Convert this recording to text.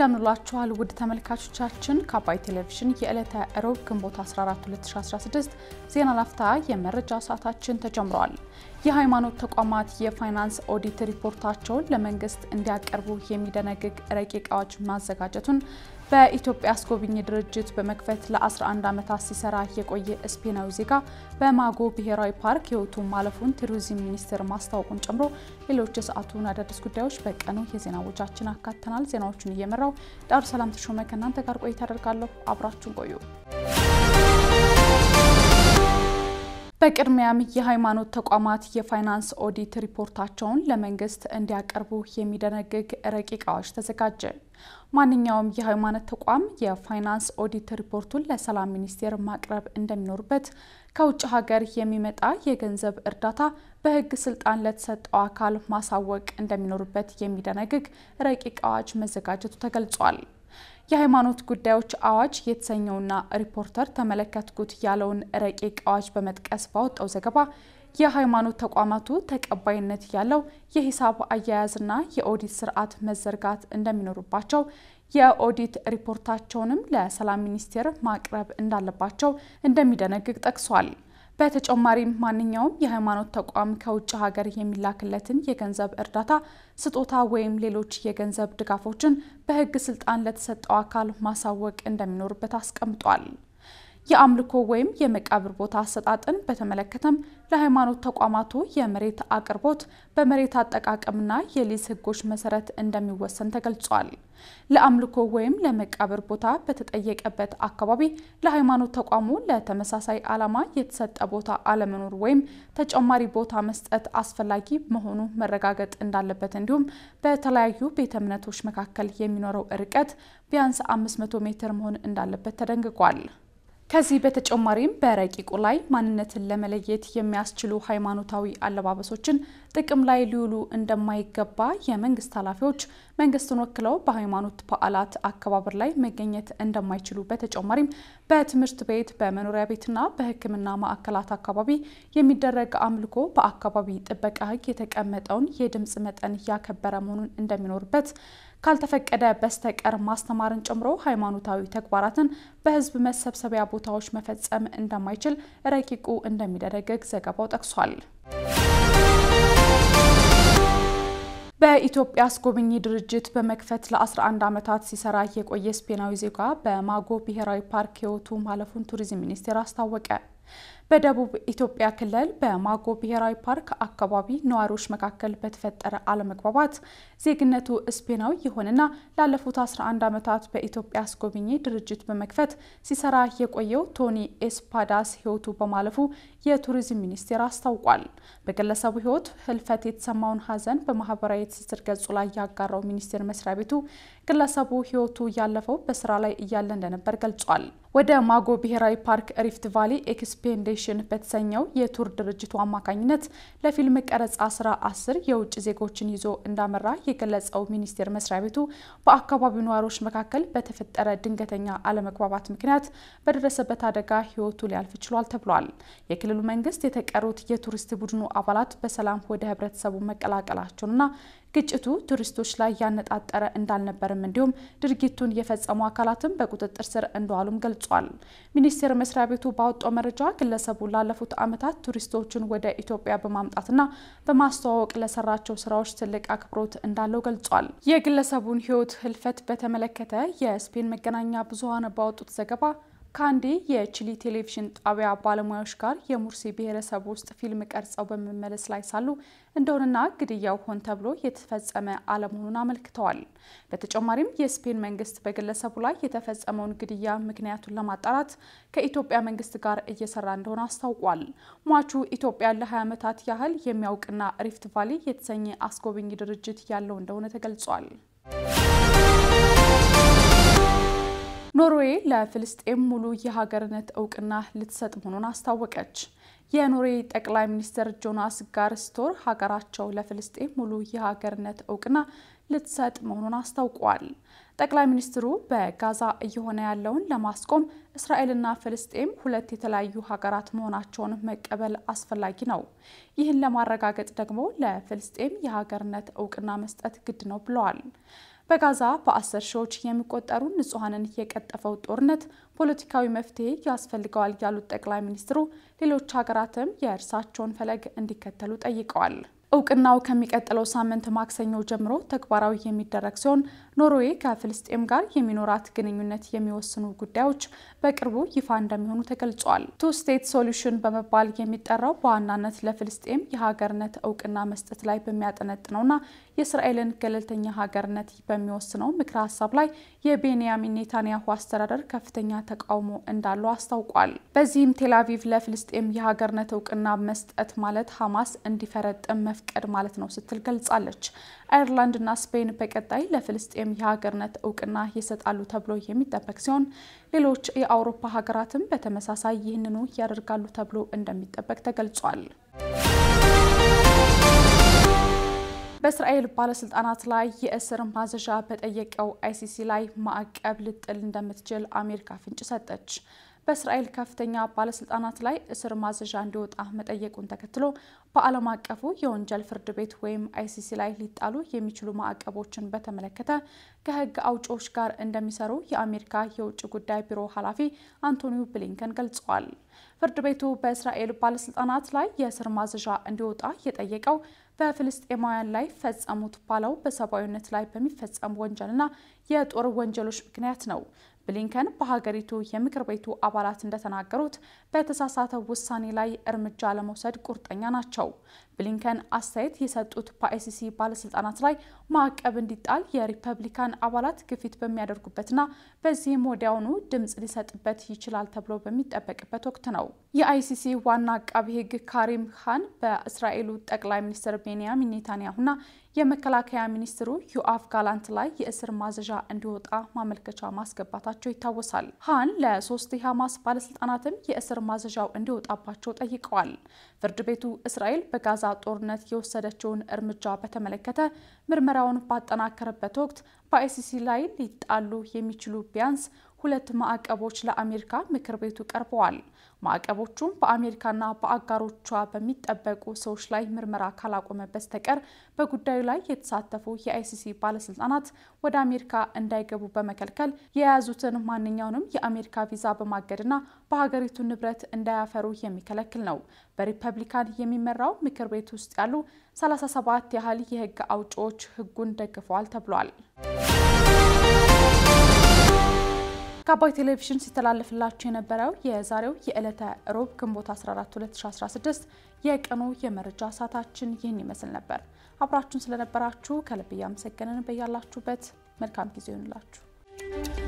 እንደምንላችኋል ውድ ተመልካቾቻችን ከአባይ ቴሌቪዥን የዕለተ ሮብ ግንቦት 14 2016 ዜና ላፍታ የመረጃ ሰዓታችን ተጀምረዋል። የሃይማኖት ተቋማት የፋይናንስ ኦዲት ሪፖርታቸውን ለመንግስት እንዲያቀርቡ የሚደነግግ ረቂቅ አዋጅ ማዘጋጀቱን በኢትዮጵያ አስጎብኚ ድርጅት በመክፈት ለ11 ዓመታት ሲሰራ የቆየ ስፔናዊ ዜጋ በማጎ ብሔራዊ ፓርክ ሕይወቱ ማለፉን ቱሪዝም ሚኒስቴር ማስታወቁን ጨምሮ ሌሎች የሰዓቱን አዳዲስ ጉዳዮች በቀኑ የዜና ወጃችን አካተናል። ዜናዎቹን እየመራው ዳሩ ሰላም ተሾመ ከእናንተ ጋር ቆይታ አደርጋለሁ። አብራችሁን ቆዩ። በቅድሚያም የሃይማኖት ተቋማት የፋይናንስ ኦዲት ሪፖርታቸውን ለመንግስት እንዲያቀርቡ የሚደነግግ ረቂቅ አዋጅ ተዘጋጀ። ማንኛውም የሃይማኖት ተቋም የፋይናንስ ኦዲት ሪፖርቱን ለሰላም ሚኒስቴር ማቅረብ እንደሚኖርበት፣ ከውጭ ሀገር የሚመጣ የገንዘብ እርዳታ በሕግ ስልጣን ለተሰጠው አካል ማሳወቅ እንደሚኖርበት የሚደነግግ ረቂቅ አዋጅ መዘጋጀቱ ተገልጿል። የሃይማኖት ጉዳዮች አዋጅ የተሰኘውና ሪፖርተር ተመለከትኩት ያለውን ረቂቅ አዋጅ በመጥቀስ ባወጣው ዘገባ የሃይማኖት ተቋማቱ ተቀባይነት ያለው የሂሳብ አያያዝና የኦዲት ስርዓት መዘርጋት እንደሚኖርባቸው የኦዲት ሪፖርታቸውንም ለሰላም ሚኒስቴር ማቅረብ እንዳለባቸው እንደሚደነግግ ጠቅሷል። በተጨማሪም ማንኛውም የሃይማኖት ተቋም ከውጭ ሀገር የሚላክለትን የገንዘብ እርዳታ፣ ስጦታ ወይም ሌሎች የገንዘብ ድጋፎችን በሕግ ስልጣን ለተሰጠው አካል ማሳወቅ እንደሚኖርበት አስቀምጧል። የአምልኮ ወይም የመቃብር ቦታ አሰጣጥን በተመለከተም ለሃይማኖት ተቋማቱ የመሬት አቅርቦት በመሬት አጠቃቀምና የሊዝ ሕጎች መሰረት እንደሚወሰን ተገልጿል። ለአምልኮ ወይም ለመቃብር ቦታ በተጠየቀበት አካባቢ ለሃይማኖት ተቋሙ ለተመሳሳይ ዓላማ የተሰጠ ቦታ አለመኖር ወይም ተጨማሪ ቦታ መስጠት አስፈላጊ መሆኑ መረጋገጥ እንዳለበት እንዲሁም በተለያዩ ቤተ እምነቶች መካከል የሚኖረው ርቀት ቢያንስ 500 ሜትር መሆን እንዳለበት ተደንግጓል። ከዚህ በተጨማሪም በረቂቁ ላይ ማንነትን ለመለየት የሚያስችሉ ሃይማኖታዊ አለባበሶችን ጥቅም ላይ ሊውሉ እንደማይገባ የመንግስት ኃላፊዎች መንግስትን ወክለው በሃይማኖት በዓላት አከባበር ላይ መገኘት እንደማይችሉ፣ በተጨማሪም በትምህርት ቤት፣ በመኖሪያ ቤትና በሕክምና ማዕከላት አካባቢ የሚደረግ አምልኮ በአካባቢ ጥበቃ ሕግ የተቀመጠውን የድምፅ መጠን ያከበረ መሆኑን እንደሚኖርበት ካልተፈቀደ በስተቀር ማስተማርን ጨምሮ ሃይማኖታዊ ተግባራትን በህዝብ መሰብሰቢያ ቦታዎች መፈጸም እንደማይችል ረቂቁ እንደሚደነግግ ዘገባው ጠቅሷል። በኢትዮጵያ አስጎብኚ ድርጅት በመክፈት ለ11 ዓመታት ሲሰራ የቆየ ስፔናዊ ዜጋ በማጎ ብሔራዊ ፓርክ ሕይወቱ ማለፉን ቱሪዝም ሚኒስቴር አስታወቀ። በደቡብ ኢትዮጵያ ክልል በማጎ ብሔራዊ ፓርክ አካባቢ ነዋሪዎች መካከል በተፈጠረ አለመግባባት ዜግነቱ ስፔናዊ የሆነና ላለፉት 11 ዓመታት በኢትዮጵያ አስጎብኚ ድርጅት በመክፈት ሲሰራ የቆየው ቶኒ ኤስፓዳስ ሕይወቱ በማለፉ የቱሪዝም ሚኒስቴር አስታውቋል። በግለሰቡ ሕይወት ህልፈት የተሰማውን ሐዘን በማህበራዊ ትስስር ገጹ ላይ ያጋራው ሚኒስቴር መስሪያ ቤቱ ግለሰቡ ሕይወቱ ያለፈው በስራ ላይ እያለ እንደነበር ገልጿል። ወደ ማጎ ብሔራዊ ፓርክ ሪፍት ቫሊ ኤክስፔንዴሽን በተሰኘው የቱር ድርጅቱ አማካኝነት ለፊልም ቀረጻ ስራ አስር የውጭ ዜጎችን ይዞ እንዳመራ የገለጸው ሚኒስቴር መስሪያ ቤቱ በአካባቢው ነዋሪዎች መካከል በተፈጠረ ድንገተኛ አለመግባባት ምክንያት በደረሰበት አደጋ ህይወቱ ሊያልፍ ችሏል ተብሏል። የክልሉ መንግስት የተቀሩት የቱሪስት ቡድኑ አባላት በሰላም ወደ ህብረተሰቡ መቀላቀላቸውንና ግጭቱ ቱሪስቶች ላይ ያነጣጠረ እንዳልነበርም እንዲሁም ድርጊቱን የፈጸሙ አካላትም በቁጥጥር ስር እንደዋሉም ገልጿል። ሚኒስቴር መስሪያ ቤቱ ባወጣው መረጃ ግለሰቡ ላለፉት ዓመታት ቱሪስቶችን ወደ ኢትዮጵያ በማምጣትና በማስተዋወቅ ለሰራቸው ስራዎች ትልቅ አክብሮት እንዳለው ገልጿል። የግለሰቡን ህይወት ህልፈት በተመለከተ የስፔን መገናኛ ብዙኃን ባወጡት ዘገባ ከአንዴ የቺሊ ቴሌቪዥን ጣቢያ ባለሙያዎች ጋር የሙርሲ ብሔረሰብ ውስጥ ፊልም ቀርጸው በመመለስ ላይ ሳሉ እንደሆነና ግድያው ሆን ተብሎ የተፈጸመ አለመሆኑን አመልክተዋል። በተጨማሪም የስፔን መንግስት በግለሰቡ ላይ የተፈጸመውን ግድያ ምክንያቱን ለማጣራት ከኢትዮጵያ መንግስት ጋር እየሰራ እንደሆነ አስታውቋል። ሟቹ ኢትዮጵያን ለ20 ዓመታት ያህል የሚያውቅና ሪፍት ቫሊ የተሰኘ አስጎብኝ ድርጅት ያለው እንደሆነ ተገልጿል። ኖርዌይ ለፍልስጤም ሙሉ የሀገርነት እውቅና ልትሰጥ መሆኑን አስታወቀች። የኖርዌይ ጠቅላይ ሚኒስትር ጆናስ ጋር ስቶር ሀገራቸው ለፍልስጤም ሙሉ የሀገርነት እውቅና ልትሰጥ መሆኑን አስታውቋል። ጠቅላይ ሚኒስትሩ በጋዛ እየሆነ ያለውን ለማስቆም እስራኤልና ፍልስጤም ሁለት የተለያዩ ሀገራት መሆናቸውን መቀበል አስፈላጊ ነው። ይህን ለማረጋገጥ ደግሞ ለፍልስጤም የሀገርነት እውቅና መስጠት ግድ ነው ብለዋል። በጋዛ በአስር ሺዎች የሚቆጠሩ ንጹሐንን የቀጠፈው ጦርነት ፖለቲካዊ መፍትሔ ያስፈልገዋል ያሉት ጠቅላይ ሚኒስትሩ ሌሎች ሀገራትም የእርሳቸውን ፈለግ እንዲከተሉ ጠይቀዋል። እውቅናው ከሚቀጥለው ሳምንት ማክሰኞ ጀምሮ ተግባራዊ የሚደረግ ሲሆን ኖርዌይ ከፍልስጤም ጋር የሚኖራት ግንኙነት የሚወስኑ ጉዳዮች በቅርቡ ይፋ እንደሚሆኑ ተገልጿል። ቱ ስቴት ሶሉሽን በመባል የሚጠራው በዋናነት ለፍልስጤም የሀገርነት እውቅና መስጠት ላይ በሚያጠነጥነውና የእስራኤልን ገለልተኛ ሀገርነት በሚወስነው ምክረ ሀሳብ ላይ የቤንያሚን ኔታንያሁ አስተዳደር ከፍተኛ ተቃውሞ እንዳለው አስታውቋል። በዚህም ቴልአቪቭ ለፍልስጤም የሀገርነት እውቅና መስጠት ማለት ሐማስ እንዲፈረጥም መፍቀድ ማለት ነው ስትል ገልጻለች። አየርላንድና ስፔን በቀጣይ ለፍልስጤም የሀገርነት እውቅና ይሰጣሉ ተብሎ የሚጠበቅ ሲሆን ሌሎች የአውሮፓ ሀገራትም በተመሳሳይ ይህንኑ ያደርጋሉ ተብሎ እንደሚጠበቅ ተገልጿል። በእስራኤል ባለስልጣናት ላይ የእስር ማዘዣ በጠየቀው አይሲሲ ላይ ማዕቀብ ልጥል እንደምትችል አሜሪካ ፍንጭ ሰጠች። በእስራኤል ከፍተኛ ባለስልጣናት ላይ እስር ማዘዣ እንዲወጣ መጠየቁን ተከትሎ በዓለም አቀፉ የወንጀል ፍርድ ቤት ወይም አይሲሲ ላይ ሊጣሉ የሚችሉ ማዕቀቦችን በተመለከተ ከሕግ አውጪዎች ጋር እንደሚሰሩ የአሜሪካ የውጭ ጉዳይ ቢሮ ኃላፊ አንቶኒው ብሊንከን ገልጸዋል። ፍርድ ቤቱ በእስራኤል ባለስልጣናት ላይ የእስር ማዘዣ እንዲወጣ የጠየቀው በፍልስጤማውያን ላይ ፈጸሙት ባለው በሰብአዊነት ላይ በሚፈጸሙ ወንጀልና የጦር ወንጀሎች ምክንያት ነው። ብሊንከን በሀገሪቱ የምክር ቤቱ አባላት እንደተናገሩት በተሳሳተ ውሳኔ ላይ እርምጃ ለመውሰድ ቁርጠኛ ናቸው። ብሊንከን አስተያየት የሰጡት በአይሲሲ ባለስልጣናት ላይ ማዕቀብ እንዲጣል የሪፐብሊካን አባላት ግፊት በሚያደርጉበትና በዚህም ወዲያውኑ ድምፅ ሊሰጥበት ይችላል ተብሎ በሚጠበቅበት ወቅት ነው። የአይሲሲ ዋና አቃቢ ሕግ ካሪም ካን በእስራኤሉ ጠቅላይ ሚኒስትር ቤንያሚን ኔታንያሁና የመከላከያ ሚኒስትሩ ዮአፍ ጋላንት ላይ የእስር ማዘዣ እንዲወጣ ማመልከቻ ማስገባታቸው ይታወሳል። ሃን ለሶስት የሐማስ ባለስልጣናትም የእስር ማዘዣው እንዲወጣባቸው ጠይቀዋል። ፍርድ ቤቱ እስራኤል በጋዛ ጦርነት የወሰደችውን እርምጃ በተመለከተ ምርመራውን ባጠናከረበት ወቅት በአይሲሲ ላይ ሊጣሉ የሚችሉ ቢያንስ ሁለት ማዕቀቦች ለአሜሪካ ምክር ቤቱ ቀርበዋል። ማዕቀቦቹም በአሜሪካና በአጋሮቿ በሚጠበቁ ሰዎች ላይ ምርመራ ካላቆመ በስተቀር በጉዳዩ ላይ የተሳተፉ የአይሲሲ ባለስልጣናት ወደ አሜሪካ እንዳይገቡ በመከልከል የያዙትን ማንኛውንም የአሜሪካ ቪዛ በማገድና በሀገሪቱ ንብረት እንዳያፈሩ የሚከለክል ነው። በሪፐብሊካን የሚመራው ምክር ቤት ውስጥ ያሉ 37 ያህል የህግ አውጪዎች ህጉን ደግፈዋል ተብሏል። ከአባይ ቴሌቪዥን ሲተላለፍላችሁ የነበረው የዛሬው የዕለተ ሮብ ግንቦት 14 2016 የቀኑ የመረጃ ሰዓታችን ይህን ይመስል ነበር። አብራችሁን ስለነበራችሁ ከልብ እያመሰገንን በያላችሁበት መልካም ጊዜ ይሆንላችሁ።